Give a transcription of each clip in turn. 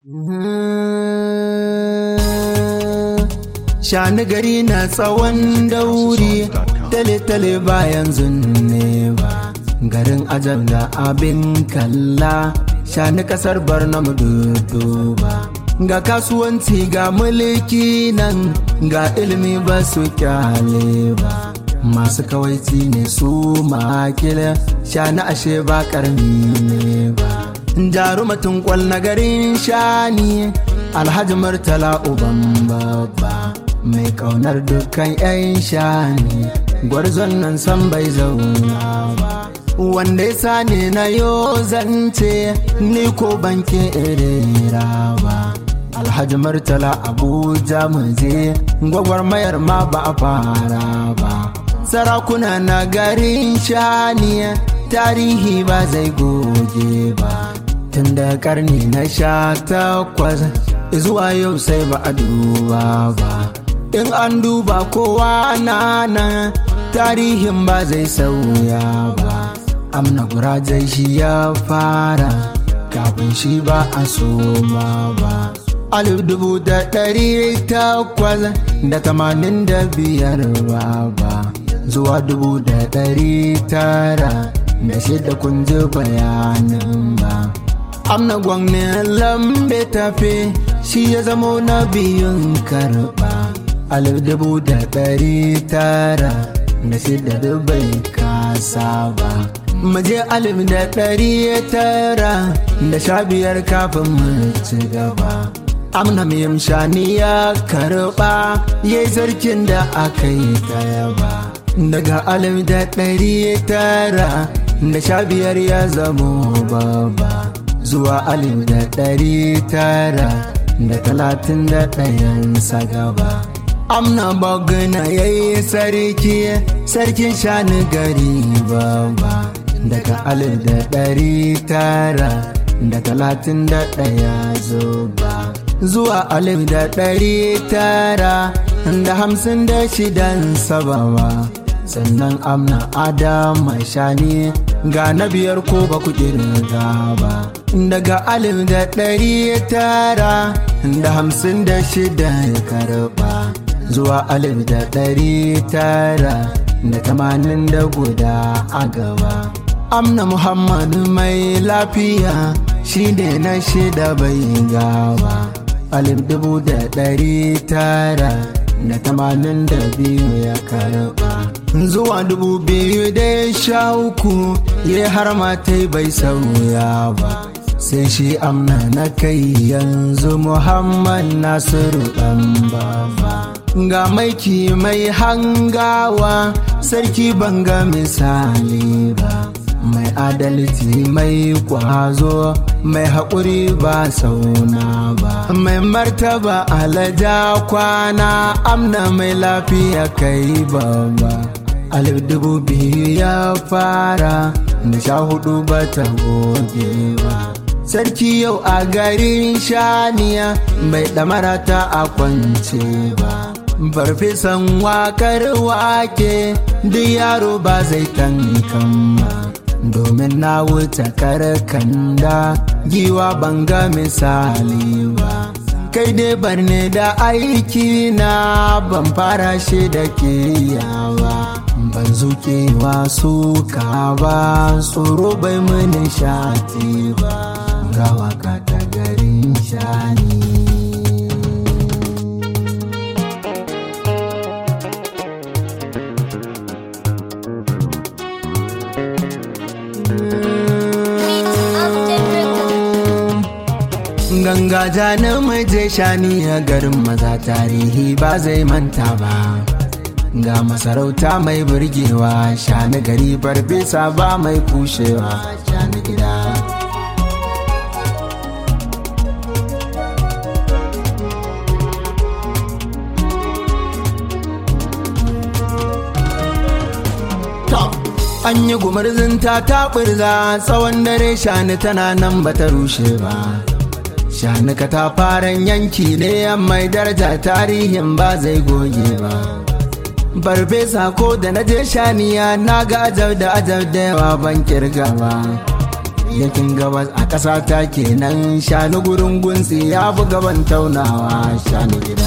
Shani gari na tsawon dauri, tale-tale bayan zunne ba. Garin ajab da abin kalla, shani kasar Barnam ba. Ga kasuwanci ga mulki nan, ga ilimi ba su kyale ba. Masu kawaici ne su makile, shani ashe ba karni ne ba. Jarumatin kwal na garin shani, Alhaji Murtala uban babba. mai kaunar dukkan 'yan shani gwarzon nan san bai zauna ba wanda ya sani na yo zance ni ko banke irera ba alhaji murtala abuja muje gwagwarmayar ma ba a fara ba sarakuna na garin shani tarihi ba zai goge ba tun da karni na sha takwas zuwa yau sai ba a duba ba in an duba kowa na nan tarihin ba zai sauya ba amna gurajai shi ya fara kafin shi ba a soma ba alif dubu da ɗari takwas da tamanin da biyar ba ba zuwa dubu da ɗari tara da shida kun ji bayanin ba amna gwamnan lambe tafe shi ya zamo na biyun karɓa alif dubu da ɗari tara da shida dubai kasa ba muje alif da ɗari tara da sha biyar kafin mu ci gaba amna miyam shani ya karɓa ya yi sarkin da aka yi taya ba daga alif da ɗari tara da sha biyar ya zamo baba zuwa alif da ɗari tara da talatin da ɗayan gaba. amna bagana ya yi sarki sarkin shani gari baba daga alif da ɗari tara da talatin da ɗaya zuba zuwa alif da ɗari tara da hamsin da shidan sabawa sannan amna adama shani ga na biyar ko ba ku kirga ba daga alif da ɗari tara da hamsin da shida ya karɓa zuwa alif da ɗari tara da tamanin da guda a gaba amna muhammadu mai lafiya shi ne na shida bai gaba alif dubu da ɗari tara da tamanin da biyu ya karɓa zuwa dubu biyu da sha uku ya har matai bai sauya ba sai shi amna na kai yanzu muhammad nasiru ɗan baba ga maiki mai hangawa sarki banga misali ba mai adalci mai kwazo mai haƙuri ba sauna ba mai martaba alaja kwana amna mai lafiya kai babba alif dubu biyu ya fara da sha hudu ba ta goge ba sarki yau a garin shaniya bai ɗamara ta a kwance ba farfesan wakar wake duk yaro ba zai tankan ba domin na wuce karkanda giwa banga misali ba kai dai barne da aiki na ban fara shi da ke yawa ban zukewa suka ba tsoro bai mini shati ba ga waka ta garin shani ganga ja namije shani a garin maza tarihi ba zai manta ba ga masarauta mai burgewa shani gari farfesa ba mai kushewa shani gida an yi gumarzin ta taɓurza tsawon dare shani tana nan bata rushe ba shanuka ta faran yanki ne mai daraja tarihin ba zai goge ba farfesa ko da na je shaniya na ga ajab da ajab da yawa ban kirga ba yakin gabas a ƙasa ta kenan shanu gurin gunsi ya fi gaban taunawa shanu gida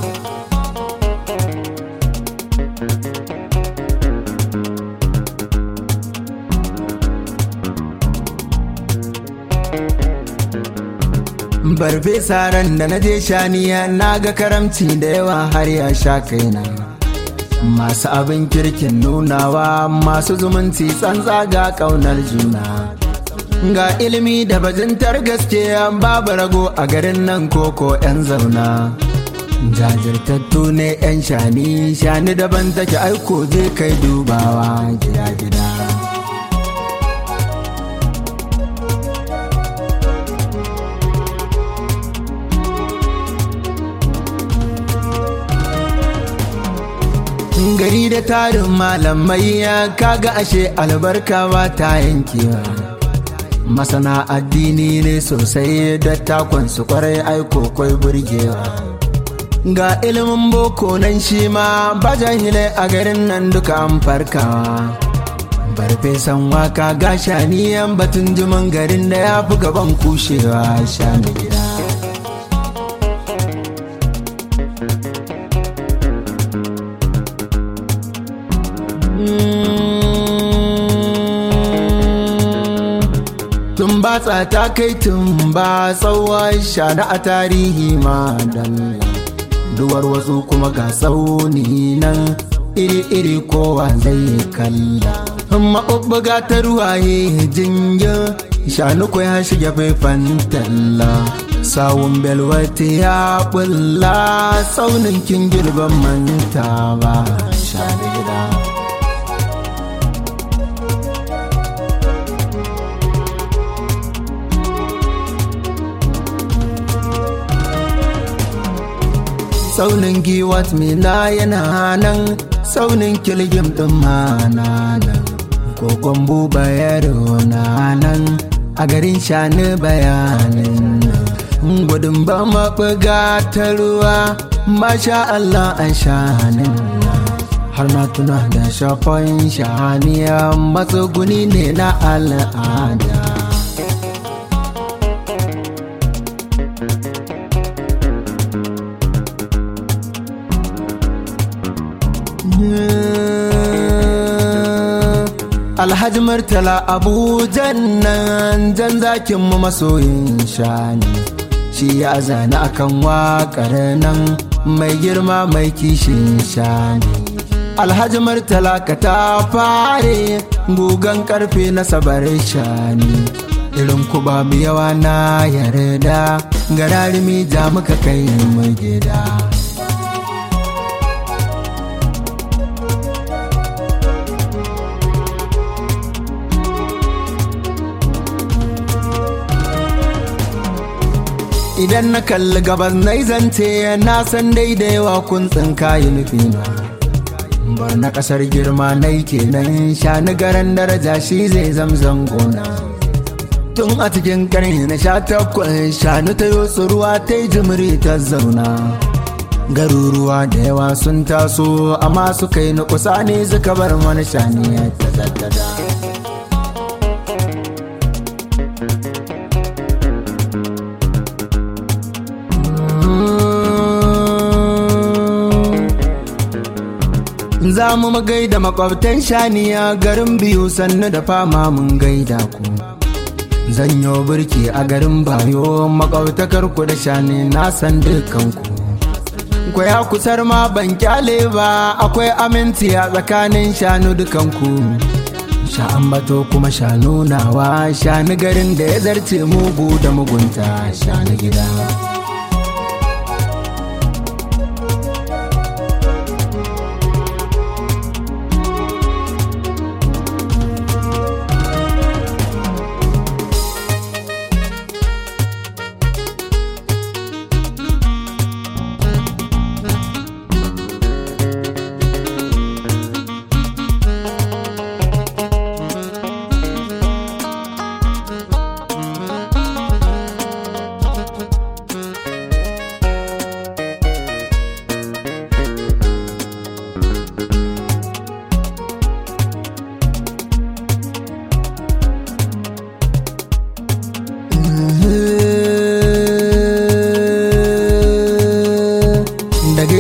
barfe saran da na je shaniya na ga karamci da yawa har ya sha kaina masu abin kirkin nunawa masu zumunci tsantsa ga ƙaunar juna ga ilimi da bajintar gaske babu rago a garin nan koko 'yan zauna jajirtattu ne 'yan shani shani daban take aiko je kai dubawa gida-gida gari da tarin malamai ya kaga ashe albarka ba ta yankewa masana addini ne sosai da takon su kwarai aiko kwai burgewa ga ilimin boko nan shi ma ba jahilai a garin nan duka an farkawa farfesan waka ga shaniyan batun jiman garin da ya fi gaban kushewa shani gida tun ba ta kai tun ba tsawon shana a tarihi ma dalla duwar wasu kuma ga tsauni nan iri-iri kowa zai kalla maɓuɓɓuga ta ruwaye jingin shanu ko ya shiga faifan talla sawun belwati ya bulla tsaunin kin girban manta ba shanu gida saunin giwat mina yana nan saunin kilgim ɗin mana nan kogon buba yaro na nan a garin shani bayanin nan gudun ba maɓuga ta ruwa masha Allah an shanin nan har na tuna da shafon shaniya matsuguni ne na al'ada Alhaji Murtala Abujan nan jan zakin mu masoyin shani shi ya zane akan waƙar nan mai girma mai kishin shani Alhaji Murtala ka ta fare gugan karfe na sabar shani irin ku ba mu yawa na yarda gararimi ja muka kai mu gida. idan na kalli gabas na zance na san daidaiwa kun tsinkayi nufina bar na kasar girma na kenan shani garan daraja shi zai zamzan gona tun a cikin karni na sha takwas shanu ta yi ruwa ta yi jimiri ta zauna garuruwa da yawa sun taso amma suka yi nukusa ne suka bar mana shani ta zaddada za mu gaida makwabtan shaniya garin biyu sannu da fama mun gaida ku zanyo birki a garin bayo makwabtakar ku da shani na san dukanku kwaya kusar ma ban kyale ba akwai aminci a tsakanin shanu dukanku sha'an bato kuma shanu nawa shanu garin da ya zarce mugu da mugunta shanu gida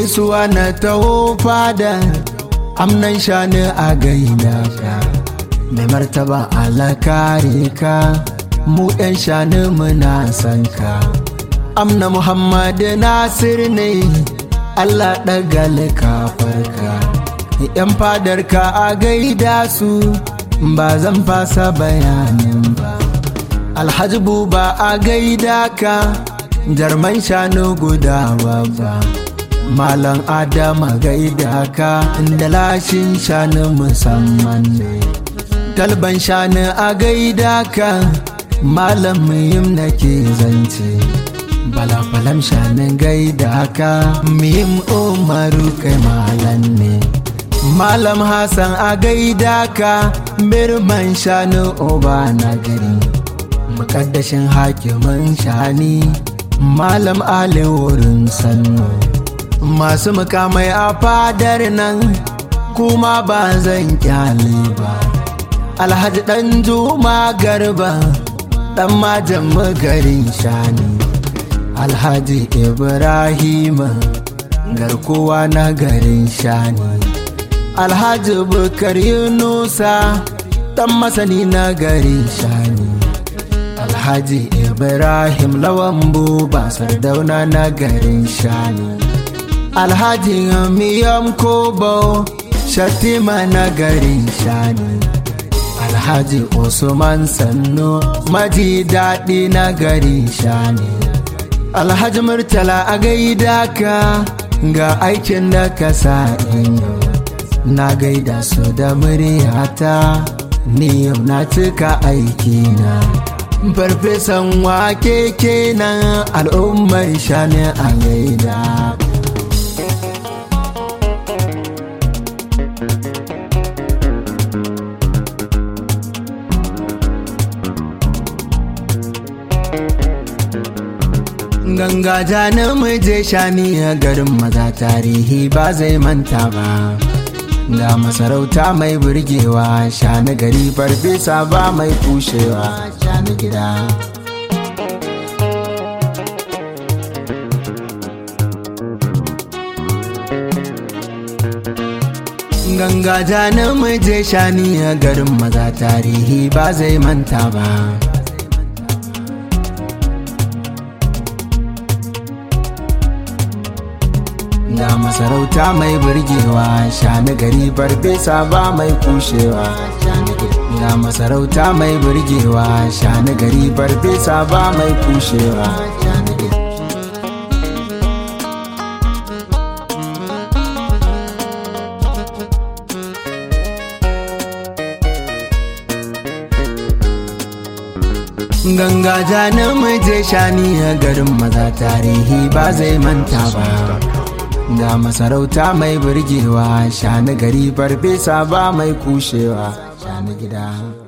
gaisuwa na taho fada amnan shani a gaida ka mai martaba alakare ka mu ɗan shani muna san ka amna muhammadu nasir ne allah ɗagal kafarka yan fadarka a gaida su ba zan fasa bayanin ba alhaji buba a gaida ka jarman shanu guda ba malam adama gaida ka inda lashin shanu musamman ne talban shanu a gaida ka malam muhim nake zance balabalam shanin gaida ka muhim umaru kai malam ne malam hassan a gaida ka birman shanu oba na gari mukaddashin hakimin shani malam ali wurin sannu masu mukamai a fadar nan kuma ba zan kyale ba alhaji dan juma garba dan majan garin shani alhaji ibrahima garkuwa na garin shani alhaji bukar yunusa dan masani na garin shani alhaji ibrahim lawan buba sardauna na garin shani alhaji miyam kobo shatima na garin shani alhaji usman sannu maji daɗi na garin shani alhaji murtala a gaida ka ga aikin da ka sa inyo na gaida su da muryata ni yau na cika aikina farfesan wake kenan al'ummar shani a gaida ganga jani muje shani a garin maza tarihi ba zai manta ba ga masarauta mai burgewa shani gari farfesa ba mai kushewa shani gida ganga jani muje shani a garin maza tarihi ba zai manta ba ga masarauta mai burgewa shani gari farfesa ba mai kushewa ga masarauta mai burgewa shani gari farfesa ba mai kushewa ganga jani muje shani a garin maza tarihi ba zai manta ba ga masarauta mai burgewa shani gari farfesa ba mai kushewa shani gida